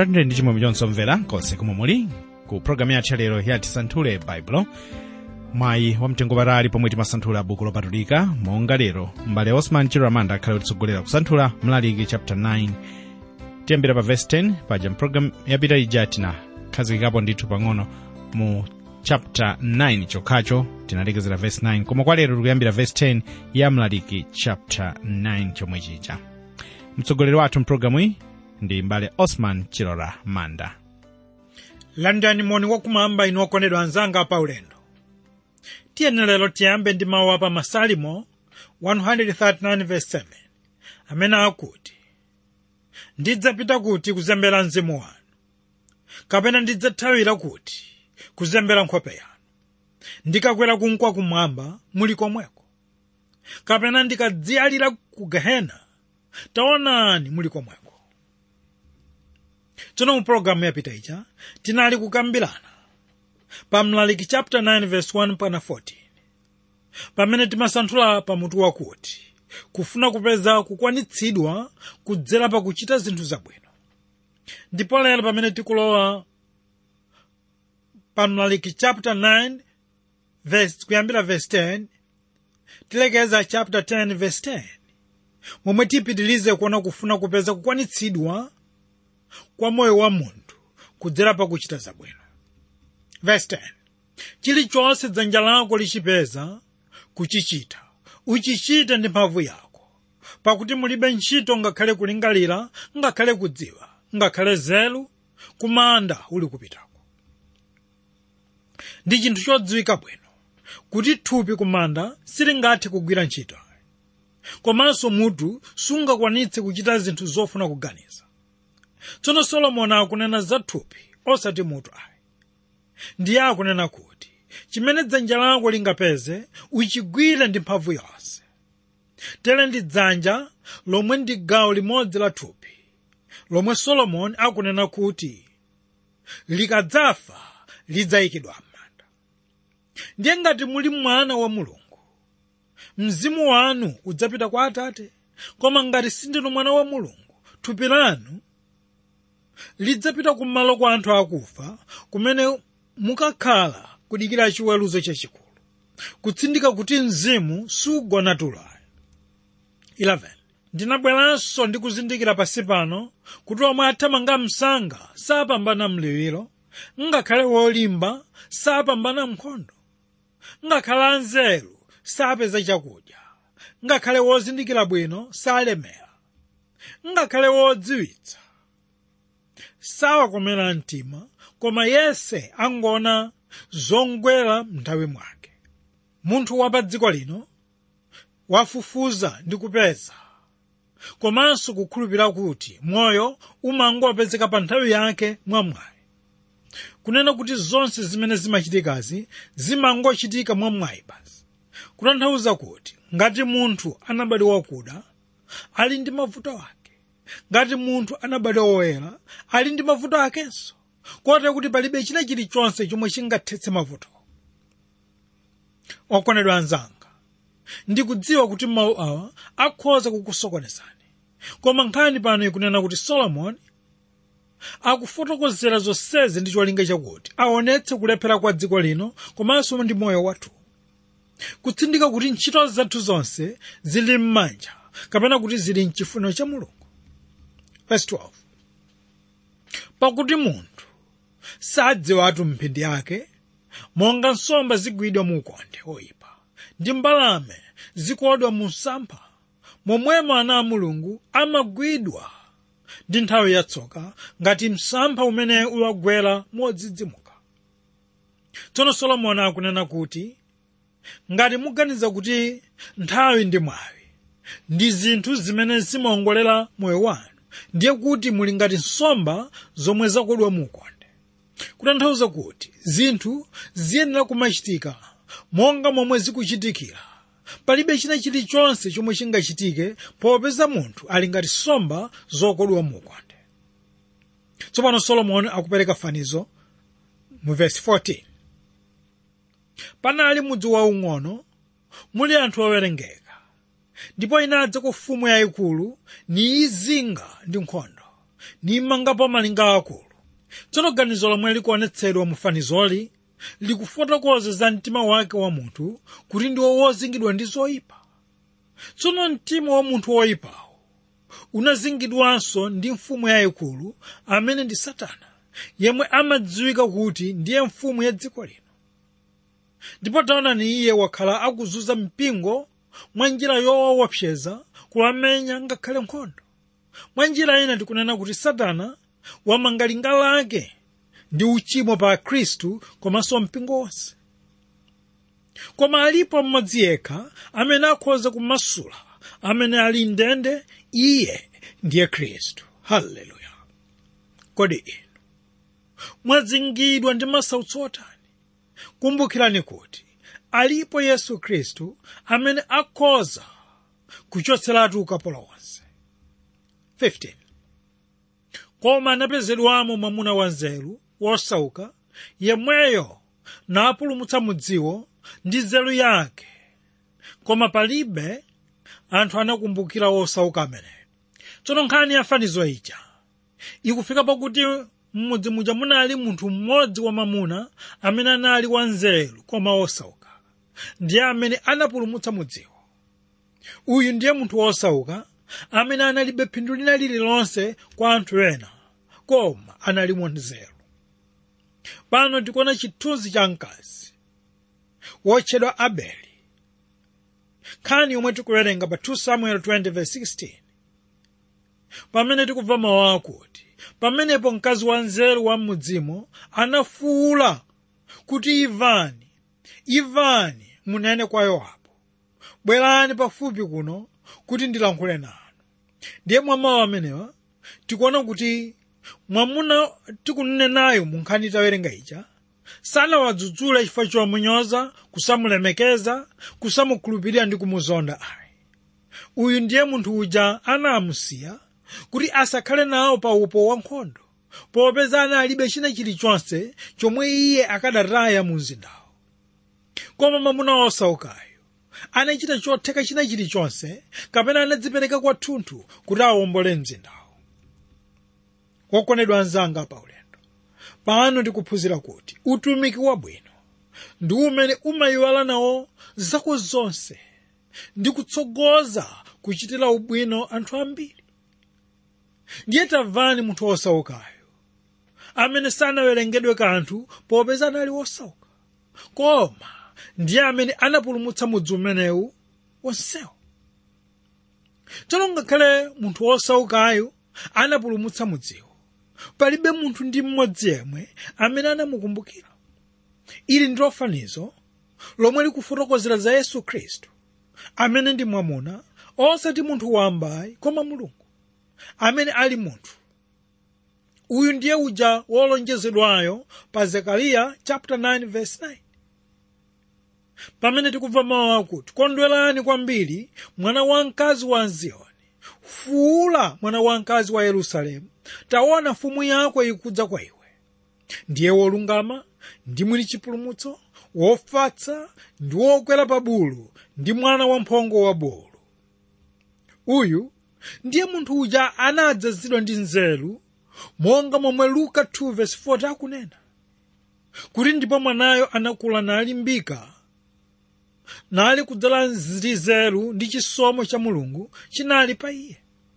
mulandire ndi chimwemwe chonse omvera konse komwe muli ku programu yathu yalero ya tisanthule baibulo mwayi wamtengopatali pomwe timasanthula buku lopatulika monga lero mbale osman chiramanda akhale kutitsogolera kusanthula mlaliki chapter 9 tiyambira pa verse 10 paja mpulogalamu yapita ija tinakhazikikapo ndithu pang'ono mu chapter 9 chokhacho tinalekezera verse 9 koma kwa lero tikuyambira verse 10 ya mlaliki chapter 9 chomwe chija mtsogoleri wathu mpulogalamu iyi ndi mbale osman chilora manda landani moni wakumwamba inu okondedwa anzanga pa ulendo tiyeni lero tiyambe ndi mawu apa masalimo 139:7 amene akuti ndidzapita kuti kuzembera mzimu wanu kapena ndidzathawira kuti kuzembera nkhope yanu ndikakwera kunkwa kumwamba muli komweko kapena ndikadziyalira ku gehena taonani muli komweko tsono mu pologalamu yapita ija tinali kukambirana pa mlaliki chapter 9 verse 1 mpaka 14 pamene timasanthula pamutu wakuti kufuna kupeza kukwanitsidwa kudzera pa kuchita zinthu zabwino ndipo lero pamene tikulowa pa mlaliki chapter 9 verse kuyambira verse 10 tilekeza chapter 10 verse 10 momwe tipitilize kuona kufuna kupeza kukwanitsidwa kwa moyo wa munthu kudzera pa kuchita zabwino verse 10 chilichonse dzanja lako lichipeza kuchichita uchichite ndi mphamvu yako pakuti mulibe ntchito ngakhale kulingalira ngakhale kudziwa ngakhale nzeru kumanda uli kupitako ndi chinthu chodziwika bwino kuti thupi kumanda silingathe kugwira ntchito komanso mutu sungakwanitse kuchita zinthu zofuna kuganiza tsono solomoni akunena za thupi osati mutu ayi ndiye akunena kuti chimene dzanja lako lingapeze uchigwire ndi mphamvu yonse tere ndi dzanja lomwe ndi gawo limodzi la thupi lomwe solomoni akunena kuti likadzafa lidzayikidwa m'manda ndiye ngati muli mwana wa mulungu mzimu wanu udzapita kwa atate koma ngati sindinu mwana wa mulungu thupi lanu lidzapita kumalo kwa anthu akufa kumene mukakhala kudikira chiweruzo chachikulu kutsindika kuti mzimu sugona tulo 11 ndinabweranso ndi kuzindikira pasi pano kuti omwe athamanga msanga sapambana mliwiro ngakhale wolimba sapambana nkhondo ngakhale anzeru sapeza chakudya ngakhale wozindikira bwino salemera ngakhale wodziwitsa sawakomera mtima koma yense angona zongwera m'nthawi mwake munthu wa pa dziko lino wafufuza ndi kupeza komanso kukhulupirira kuti moyo umangopezeka pa nthawi yake mwamwayi kunena kuti zonse zimene zimachitikazi zimangochitika mwamwayi basi kutanthauza kuti ngati munthu anabadwa wakuda ali ndi mavuto ake ngati munthu anabadwa woyera ali ndi mavuto akenso kotero kuti palibe china chilichonse chomwe chingathetse mavuto okondedwa anzanga ndikudziwa kuti mawu awa akhoza kukusokonezani koma nkhani pano ikunena kuti solomoni akufotokozera zonsezi ndi cholinga chakuti aonetse kulephera kwa dziko lino komanso ndi moyo wathu kutsindika kuti ntchito zathu zonse zili m'manja kapena kuti zili mchifuniro cha mulungu verse 12 pakuti munthu sadziwatu mphindi yake monga nsomba zigwidwa mu ukonde oyipa ndi mbalame zikodwa mu msampha momwemo ana a mulungu amagwidwa ndi nthawi yatsoka ngati msampha umene uwagwera modzidzimuka tsono solomoni akunena kuti ngati muganiza kuti nthawi ndi mwawi ndi zinthu zimene zimawongolera moyo wanu ndiye kuti muli ngati nsomba zomwe zakodwa mu ukonde kutanthauza kuti zinthu ziyenera kumachitika monga momwe zikuchitikira palibe china chilichonse chomwe chingachitike popeza munthu ali ngati nsomba zokodwa mu ukonde tsopano solomoni akupereka fanizo mu vesi 14 panali mudzi waung'ono muli anthu owerengeka ndipo inadza ku mfumu yayikulu niyizinga ndi nkhondo nimangapo malinga akulu tsono ganizo lomwe likuonetsedwa mu fanizoli likufotokoza za mtima wake wa munthu kuti ndiwo wozingidwa ndi zoyipa tsono mtima wa munthu woyipawo unazingidwanso ndi mfumu yayikulu amene ndi satana yemwe amadziwika kuti ndiye mfumu ya dziko lino ndipo taonani iye wakhala akuzunza mpingo mwa njira yowaopseza kuwamenya ngakhale nkhondo mwa njira ina tikunena kuti satana wamanga linga lake ndi uchimo pa khristu komanso mpingo wonse koma alipo mmodzi yekha amene akhoza kumasula amene ali ndende iye ndiye khristu haleluya kodi inu mwazingidwa ndi masautso otani kumbukirani kuti alipo yesu khristu amene akhoza kuchotseratu ukapolo wonse 15 koma anapezedwamo mwamuna wanzeru wosauka yemweyo napulumutsa mudziwo ndi nzeru yake koma palibe anthu anakumbukira wosauka ameneyo tsono nkhani ya fanizo ija ikufika pakuti m'mudzi muja munali munthu mmodzi wamamuna amene anali wanzeru koma wosauka ndiye amene anapulumutsa mudziwo uyu ndiye munthu wosauka amene analibe phindu lina lililonse kwa anthu ena koma anali wanzeru pano tikuona chithunzi cha mkazi wotchedwa abeli nkhani yomwe tikuwerenga pa 2 samuel 20:16 pamene tikubva mawu akuti pamenepo mkazi wanzeru wa m'mudzimo anafuwula kuti imvani imvani munene kwa yowabu bwerani pafupi kuno kuti ndilankhule nanu ndiye mwa mawu amenewa tikuona kuti mwamuna tikunenayo mu nkhani tawerenga ija sanawadzudzule chifukwa chomunyoza kusamulemekeza kusamukhulupirira ndi kumuzonda ayi uyu ndiye munthu uja anamusiya kuti asakhale nawo pa upo wankhondo popeza analibe china chilichonse chomwe iye akadataya mu mzindawo koma mwamuna wosaukayo anachita chotheka china chilichonse kapena anadzipereka kwathunthu kuti awombole mzindawo wokondedwa anzanga pa ulendo pano ndikuphunzira kuti utumiki wabwino ndi umene umayiwala nawo zako zonse ndi kutsogoza kuchitira ubwino anthu ambiri ndiye tamvani munthu wosaukayo amene sanawerengedwe kanthu popeza anali wosauka koma ndiye amene anapulumutsa mudzi umenewu wonsewo tsono ngakhale munthu wosaukayo anapulumutsa mudziwo palibe munthu ndi mmodzi yemwe amene anamukumbukira ili ndilo fanizo lomwe likufotokozera za yesu khristu amene ndi mwamuna osati munthu wambayi koma mulungu amene ali munthu uyu ndiye uja wolonjezedwayo pa zekariya chapter 9 verse 9 pamene tikubva mawu akuti kondwerani kwambiri mwana wamkazi wa ziyoni fuula mwana wamkazi wa yerusalemu taona mfumu yako ikudza kwa iwe ndiye wolungama ndi mwini chipulumutso wofatsa ndi wokwera pa bulu ndi mwana wamphongo wa bulu uyu ndiye munthu uja anadzazidwa ndi nzeru monga momwe luka 2:40 akunena kuti ndipo mwanayo anakula nalimbika nali kudzala ndi nzeru ndi chisomo cha mulungu chinali pa iye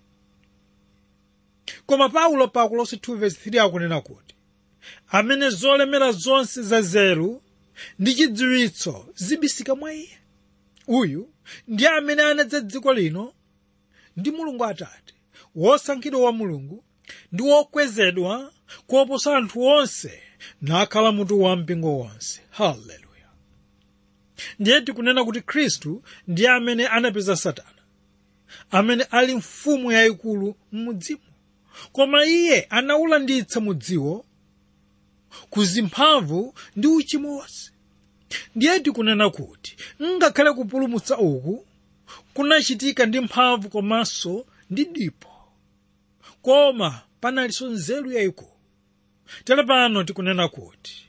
koma paulo pa kolose 2:3 akunena kuti amene zolemera zonse za nzeru ndi chidziwitso zibisika mwa iye uyu ndiye amene anadza dziko lino ndi mulungu atate wosankhidwa wa mulungu ndi wokwezedwa kuoposa anthu onse nakhala mutu wa mpingo wonse haleluya ndiye tikunena kuti khristu ndiye amene anapeza satana amene ali mfumu yayikulu m'mudzimo koma iye anawulanditsa mudziwo ku zimphamvu ndi uchimo wonse ndiye tikunena kuti ngakhale kupulumutsa uku kunachitika ndi mphamvu komanso ndi dipo koma panalinso nzeru yayikulu tere pano tikunena kuti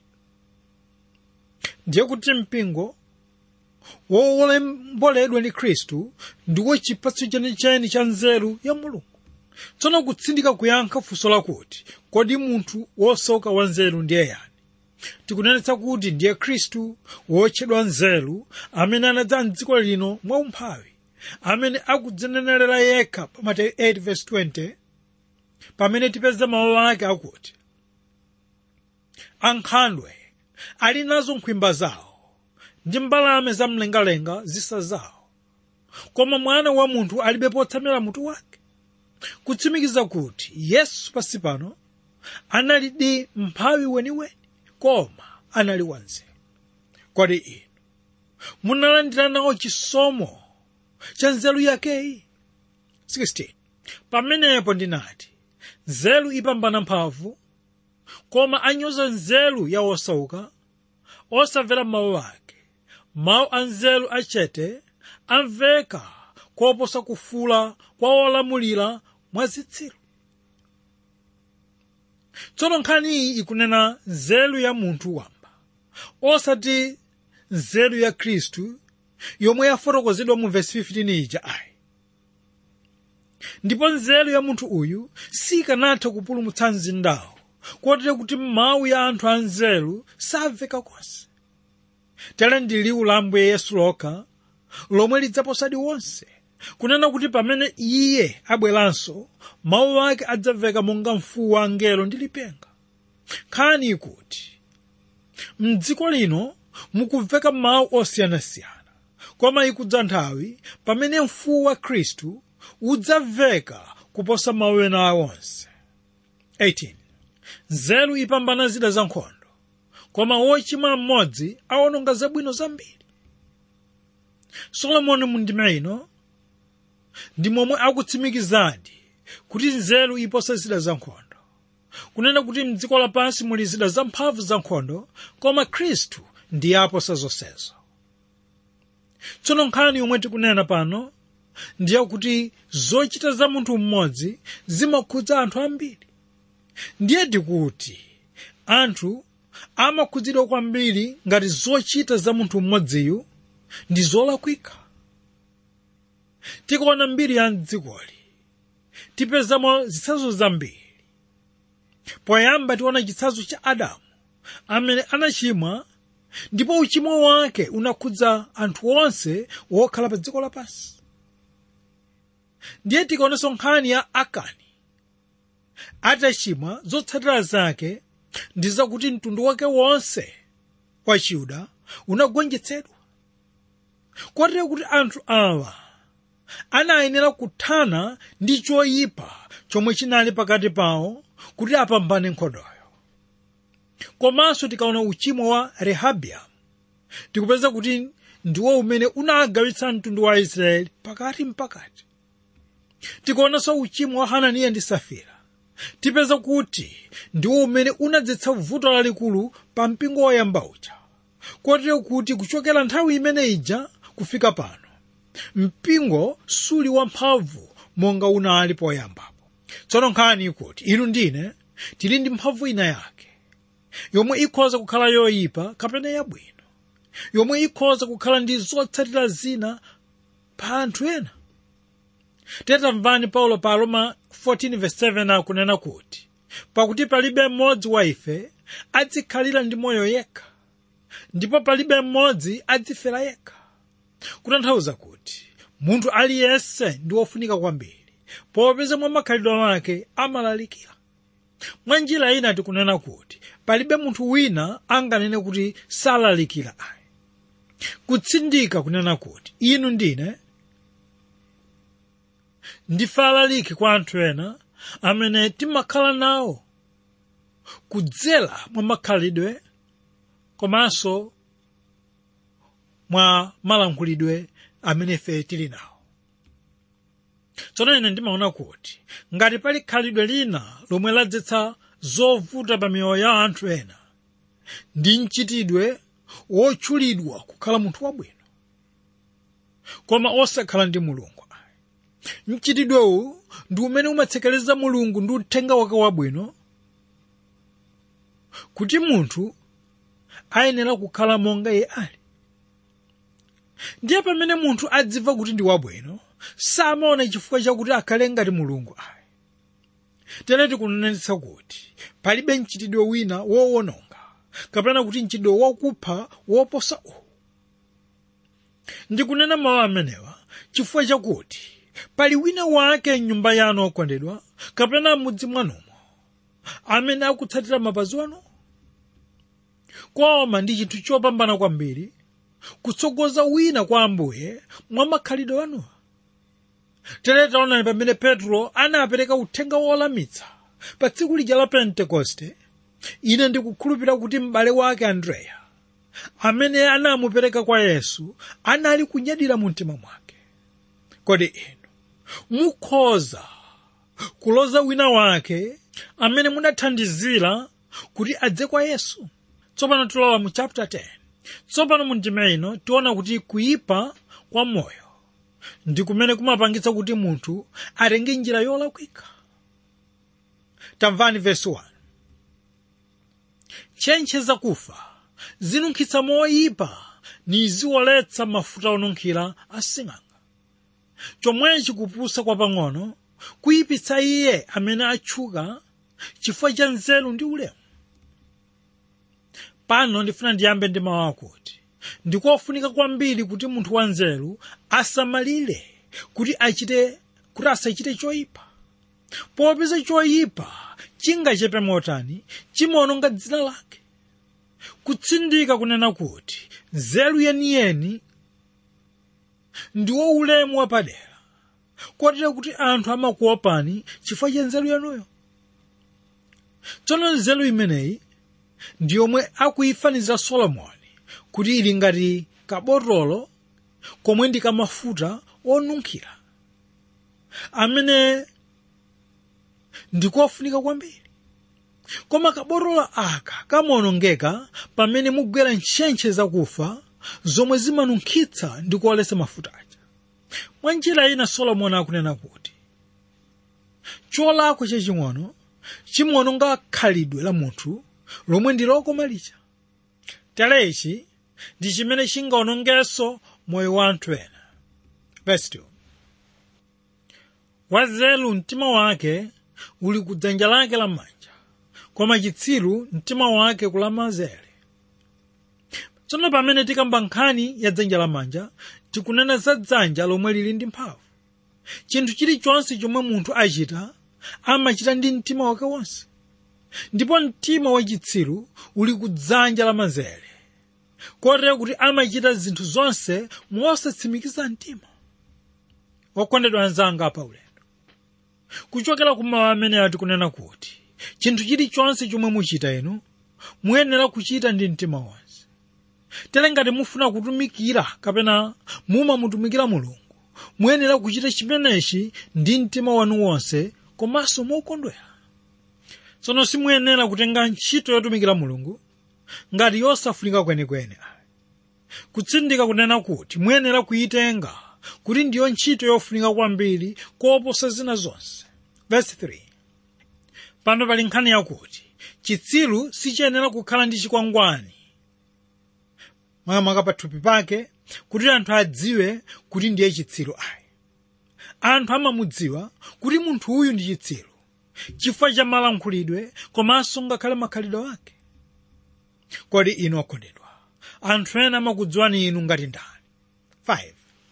ndiye kuti mpingo wowomboledwa ndi khristu ndiwo chipatso chenicheni cha nzeru ya mulungu tsono kutsindika kuyankha funso lakuti kodi munthu wosauka wanzeru ndiye yani tikunenetsa kuti ndiye khristu wotchedwa nzeru amene anadza mdziko lino mwaumphawi amene akudzinenera yekha pa mateyu 8:20 pamene tipeza mawu ake akuti ankhandwe ali nazo nkhwimba zawo ndi mbalame zamlengalenga zisa zawo koma mwana wa munthu alibe potsamira mutu wake kutsimikiza kuti yesu pasi pano analidi mphawi weniweni koma anali wanzeru kodi inu munalandira nawo chisomo cha nzeru yakeyi 16 pamenepo ndinati nzeru ipambana mphamvu koma anyoza nzeru ya osauka osamvera mawu ake mawu a nzeru achete amveka koposa kufula kwa olamulira mwa zitsiru tsono nkhani iyi ikunena nzeru ya munthu wamba osati nzeru ya khristu yomwe yafotokozedwa mu vesi 15 ija ayi ndipo nzeru ya munthu uyu sikanatha kupulumutsa mzindawo kotero kuti mawu ya anthu anzeru samveka konse tere ndi liwu la ambuye yesu lokha lomwe lidzaposadi wonse kunena kuti pamene iye abweranso mawu ake adzamveka monga mfuwu wa angelo ndi lipenga nkhani ikuti mdziko lino mukumveka mawu osiyanasiyana koma ikudza nthawi pamene mfuwu wa khristu udzamveka kuposa mawu ena onse 18 nzeru ipambana zida za nkhondo koma wochimwa mmodzi awononga zabwino zambiri solomoni mu ndima ino ndi momwe akutsimikizadi kuti nzeru iposa zida za nkhondo kunena kuti mdziko lapansi muli zida zamphamvu za nkhondo koma khristu ndiye aposa zonsezo tsono nkhani yomwe tikunena pano ndiye kuti zochita za munthu mmodzi zimakhudza anthu ambiri ndiye tikuti anthu amakhudzidwa kwambiri ngati zochita za munthu mmodziyu ndi zolakwika tikaona mbiri ya mdzikoli tipezamo zitsanzo zambiri poyamba tiona chitsanzo cha adamu amene anachimwa ndipo uchimo wake unakhudza anthu onse wokhala pa dziko lapansi ndiye tikaonanso nkhani ya akani atachimwa zotsatira zake ndi zakuti mtundu wake wonse wa chiyuda unagonjetsedwa kotero kuti anthu awa anayenera kuthana ndi choyipa chomwe chinali pakati pawo kuti apambane nkhondoyo komanso tikaona uchimo wa rehabiamu tikupeza kuti ndiwo umene unagawitsa mtundu wa israeli pakati mpakati tikaonanso uchimo wa hananiya ndi safira tipeza kuti ndiwo umene unadzetsa vuto lalikulu pa mpingo woyamba uja kotero kuti kuchokera nthawi imene ija kufika pano mpingo suli wamphamvu monga unali poyambapo tsono nkhani ikuti inu ndine tili ndi mphamvu ina yake yomwe ikhoza kukhala yoyipa kapena yabwino yomwe ikhoza kukhala ndi zotsatira zina pa anthu ena tetamvani paulo pa roma 14:7 akunena kuti pakuti palibe mmodzi wa ife adzikhalira ndi moyo yekha ndipo palibe mmodzi adzifera yekha kutanthauza kuti munthu aliyense ndi wofunika kwambiri popeza mwa makhalidwe ake amalalikira mwa njira ina tikunena kuti palibe munthu wina anganene kuti salalikira ayi kutsindika kunena kuti inu ndine ndife alaliki kwa anthu ena amene timakhala nawo kudzera mwa makhalidwe komanso mwa malankhulidwe amene ife tili nawo tsono ine ndimaona kuti ngati pali khalidwe lina lomwe ladzetsa zovuta pa miyoyo ya anthu ena ndi mchitidwe wotchulidwa kukhala munthu wabwino koma osakhala ndi mulungu mchitidwewu ndi umene umatsekereza mulungu ndi uthenga wake wabwino kuti munthu ayenera kukhala monga iye ali ndiye pamene munthu adziva kuti ndi wabwino samaona chifukwa chakuti akhale ngati mulungu ayi tere tikunenetsa kuti palibe mchitidwe wina wowononga kapena kuti mchitidwe wakupha woposa uwu ndikunena mawu amenewa chifukwa chakuti pali wina wake mnyumba yanu okondedwa kapena m'mudzi mwanumo amene akutsatira mapazi wanu koma ndi chinthu chopambana kwambiri kutsogoza wina kwa ambuye mwa makhalidwe anuwa tere taonani pamene petro anapereka uthenga wolamitsa pa tsiku lija la pentekoste ine ndikukhulupirira kuti m'bale wake andreya amene anamupereka kwa yesu anali kunyadira mu mtima mwake kodi inu mukhoza kuloza wina wake amene munathandizira kuti adze kwa yesu tsopano tilowa mu chapter 10 tsopano mu ndima ino tiona kuti kuyipa kwa moyo ndi kumene kumapangitsa kuti munthu atenge njira yolakwika tamvani verse 1 ntchentche zakufa zinunkhitsa moyipa niziwoletsa mafuta onunkhira asing'anga chomwechi kupusa kwapang'ono kuyipitsa iye amene atchuka chifukwa cha nzeru ndi ulemu pano ndifuna ndiyambe ndi mawu akuti ndikofunika kwambiri kuti munthu wanzeru asamalire kuti achite kuti asachite choyipa popeza choyipa chingachepe motani chimaononga dzina lake kutsindika kunena kuti nzeru yeniyeni ndiwo ulemu wapadera kotero kuti anthu amakuopani chifukwa cha nzeru yanuyo tsono nzeru imeneyi ndi yomwe akuyifanizira solomoni kuti ili ngati kabotolo komwe ndi kamafuta onunkhira amene ndikofunika kwambiri koma kabotolo aka kamaonongeka pamene mugwera ntchentche zakufa zomwe zimanunkhitsa ndi kuoletsa mafuta aja mwa njira ina solomoni akunena kuti cholakwa chaching'ono chimaononga khalidwe la munthu lomwe ndi lokoma lija telechi ndi chimene chingaonongenso moyo wa anthu ena verse 2 wanzeru mtima wake uli ku dzanja lake lamanja koma chitsiru mtima wake kulamanzere tsono pamene tikamba nkhani ya dzanja lamanja tikunena za dzanja lomwe lili ndi mphamvu chinthu chilichonse chomwe munthu achita amachita ndi mtima wake wonse ndipo mtima wachitsiru uli ku dzanja lamanzere kotero kuti amachita zinthu zonse mosatsimikiza mtima wakondedwa anzanga pa ulendo kuchokera kumawu amene ati kunena kuti chinthu chilichonse chomwe muchita inu muyenera kuchita ndi mtima wonse tere ngati mufuna kutumikira kapena mumamutumikira mulungu muyenera kuchita chimenechi ndi mtima wanu wonse komanso mokondwera tsono simuyenera kutenga ntchito yotumikira mulungu ngati yosafunika kwenikweni kutsindika kunena kuti muyenera kuyitenga kuti ndiyo ntchito yofunika kwambiri koposa zina zonse verse 3 pano pali nkhani yakuti chitsiru sichiyenera kukhala ndi chikwangwani mwamaka pathupi pake kuti anthu adziwe kuti ndiye chitsiru ayi anthu amamudziwa kuti munthu uyu ndi chitsiru chifukwa cha malankhulidwe komanso ngakhale makhalidwe ake kodi inu okondedwa anthu ena amakudziwani inu ngati ndani 5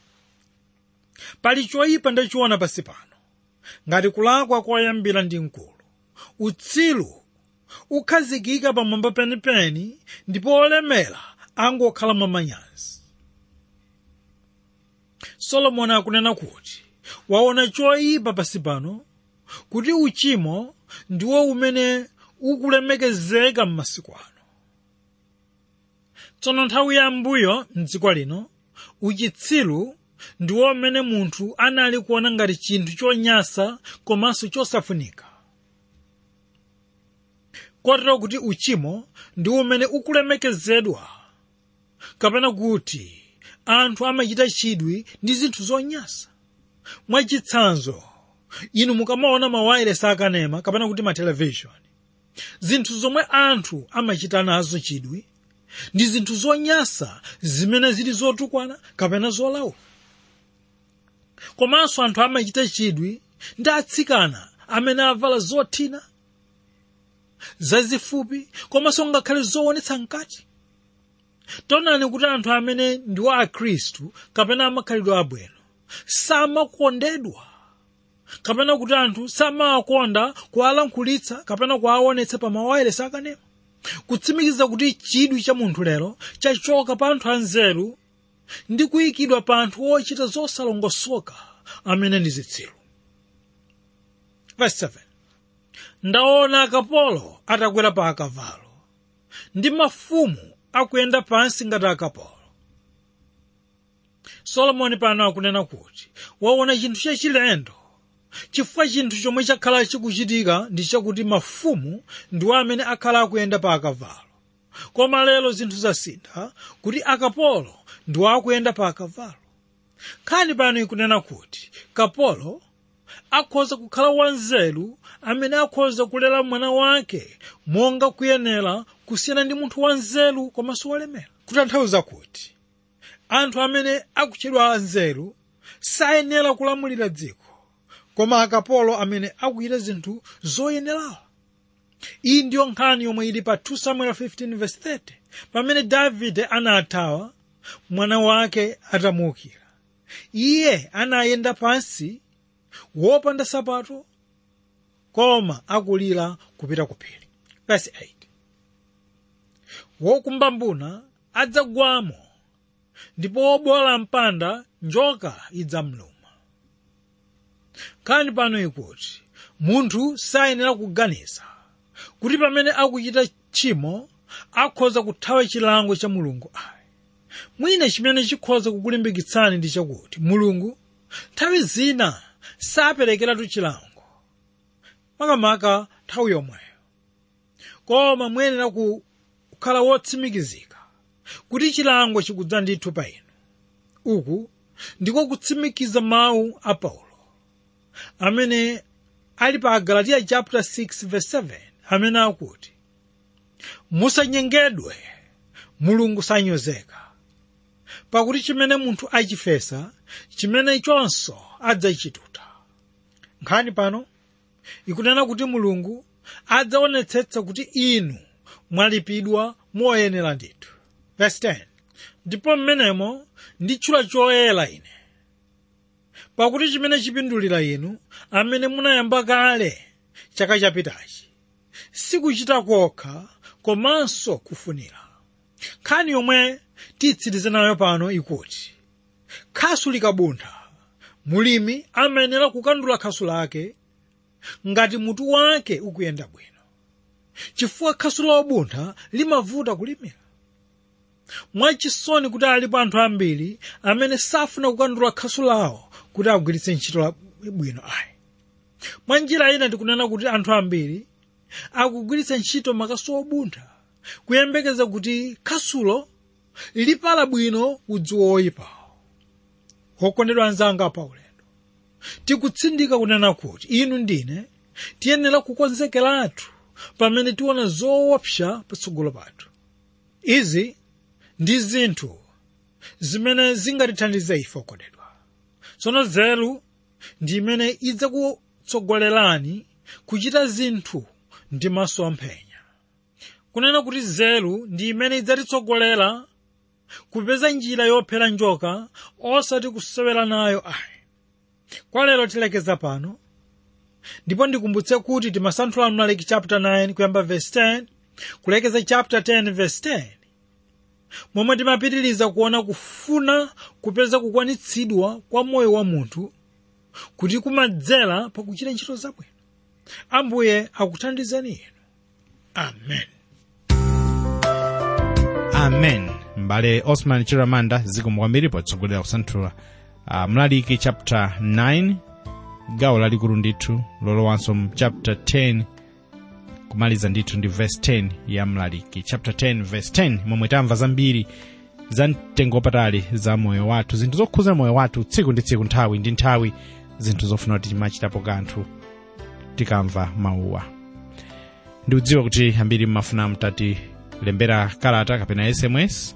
pali choyipa ndachiona pansi pano ngati kulakwa koyambira ndi mkulu utsiru ukhazikika pamwamba penipeni ndipo olemera angokhala mwamanyazi solomoni akunena kuti waona choyipa pansi pano kuti uchimo ndiwo umene ukulemekezeka m'masiku ano tsono nthawi yambuyo mdziko lino uchitsiru ndiwo umene munthu anali kuona ngati chinthu chonyasa komanso chosafunika kotero kuti uchimo ndi umene ukulemekezedwa kapena kuti anthu amachita chidwi ndi zinthu zonyasa mwachitsanzo inu mukamaona mawayilesi akanema kapena kuti matelevishoni zinthu zomwe anthu amachita nazo chidwi ndi zinthu zonyasa zimene zili zotukwana kapena zolaula komanso anthu amachita chidwi ndi atsikana amene avala zothina zazifupi komanso ngakhale zoonetsa mkati taonani kuti anthu amene ndi wa akhristu kapena amakhalidwe abwino samakondedwa kapena kuti anthu samawakonda kuwalankhulitsa kapena kuwaonetsa pa mawayilesi akanema kutsimikiza kuti chidwi cha munthu lero chachoka pa anthu anzeru ndi kuyikidwa pa anthu ochita zosalongosoka amene ndi zitsiru Verse 7. ndaona akapolo atakwera pa akavalo ndi mafumu akuyenda pansi ngati akapolo solomoni pano akunena kuti waona chinthu chachilendo chifukwa chinthu chomwe chakhala chikuchitika ndi chakuti mafumu ndiwo amene akhala akuyenda pa akavalo koma lero zinthu zasintha kuti akapolo ndiwo akuyenda pa akavalo nkhani pano ikunena kuti kapolo akhoza kukhala wanzeru amene akhoza kulera mwana wake monga kuyenera kusiyana ndi munthu wanzeru komanso wolemera kutanthauza kuti anthu amene akutchedwa anzeru sayenera kulamulira dziko koma akapolo amene akuchita zinthu zoyenerawa iyi ndiyo nkhani yomwe ili pa 2 samuel 15:30 pamene davide anathawa mwana wake atamuukira iye anayenda pansi wopanda sapato koma akulira kupita ku phiri verse 8 wokumba mbuna adzagwamo ndipo wobola mpanda njoka idzamluma kani pano ikuti munthu sayenera kuganiza kuti pamene akuchita tchimo akhoza kuthawa chilango cha mulungu ayi mwina chimene chikhoza kukulimbikitsani ndi chakuti mulungu nthawi zina saperekeratu chilango makamaka nthawi yomweyo koma muyenera kukhala wotsimikizika kuti chilango chikudza ndithu pa inu uku ndiko kutsimikiza mawu a paulo amene ali pa galatiya chapter 6 verse 7 amene akuti musanyengedwe mulungu sanyozeka pakuti chimene munthu achifesa chimene chonso adzachituta nkhani pano ikunena kuti mulungu adzaonetsetsa kuti inu mwalipidwa moyenera ndithu verse 10 ndipo mmenemo nditchula choyera ine pakuti chimene chipindulira inu amene munayamba kale chaka chapitachi sikuchita kokha komanso kufunira nkhani yomwe titsirize nayo pano ikuti khasu likabuntha mulimi amayenera kukandula khasu lake ngati mutu wake ukuyenda bwino chifukwa khasu lobuntha limavuta kulimira mwachisoni kuti alipo anthu ambiri amene safuna kukandula khasu lawo kuti agwiritse ntchito bwino ayi mwa njira ina tikunena kuti anthu ambiri akugwiritsa ntchito makasu obuntha kuyembekeza kuti khasulo lipala bwino udzu woyipawo wokondedwa anzanga pa ulendo tikutsindika kunena kuti inu ndine tiyenera kukonzekeratu pamene tiona zoopsa patsogolo pathu izi ndi zinthu zimene zingatithandize ife okondedwa tsono nzeru ndi imene idzakutsogolerani kuchita zinthu ndi maso amphenya kunena kuti nzeru ndi imene idzatitsogolera kupeza njira yophera njoka osati kusewera nayo ayi kwa lero tilekeza pano ndipo ndikumbutse kuti timasanthula mlaliki chapter 9 kuyamba verse 10 kulekeza chapter 10 verse 10 momwe timapitiriza kuona kufuna kupeza kukwanitsidwa kwa moyo wa munthu kuti kumadzera pakuchita ntchito zabwino ambuye akuthandizeni inu amen amen mbale osman chiramanda zikomo kwambiri potsogolera kusanthula uh, mlaliki chapter 9 gawo lalikulu ndithu lolowanso mu chapter 10 kumaliza ndithu ndi verse 10 ya mlaliki chapter 10 verse 10 momwe tamva zambiri za mtengo wapatali za moyo wathu zinthu zokhuza moyo wathu tsiku ndi tsiku nthawi ndi nthawi zinthu zofuna kuti timachitapo kanthu tikamva mawuwa ndikudziwa kuti ambiri mmafuna mtatilembera kalata kapena sms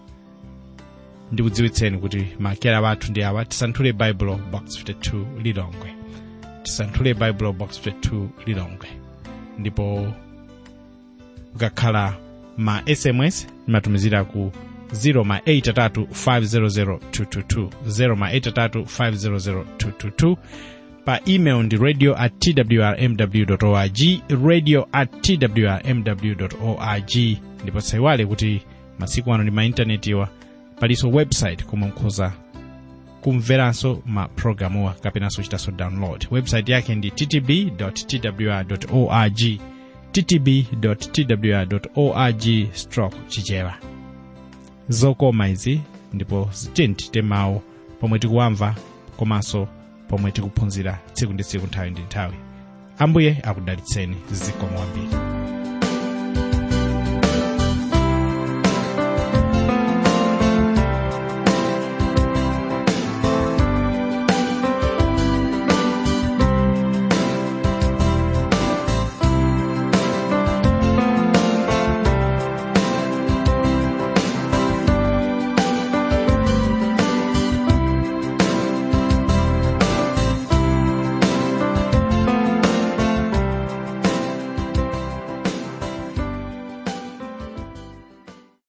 ndikudziwitseni kuti makera wathu ndi awa tisanthule baibulo box 52 lilongwe tisanthule bible box 22 lilongwe ndipo ukakhala ma sms imatumizira ku 0 ma 83 500 222 0 ma 83 500 222 pa email ndi radio at twrmw org radio at twrmw org ndipo musaiwale kuti masiku ano ndi ma intanetiwa palinso website komwe mukhoza kumveranso ma programuwa kapenanso kuchitanso download website yake ndi ttb twr org ttb twr org stroke chichewa zokoma izi ndipo zitintite mawu pomwe tikuwamva komanso pomwe tikuphunzira tsiku ndi tsiku nthawi ndi nthawi ambuye akudalitseni zikomo kwambiri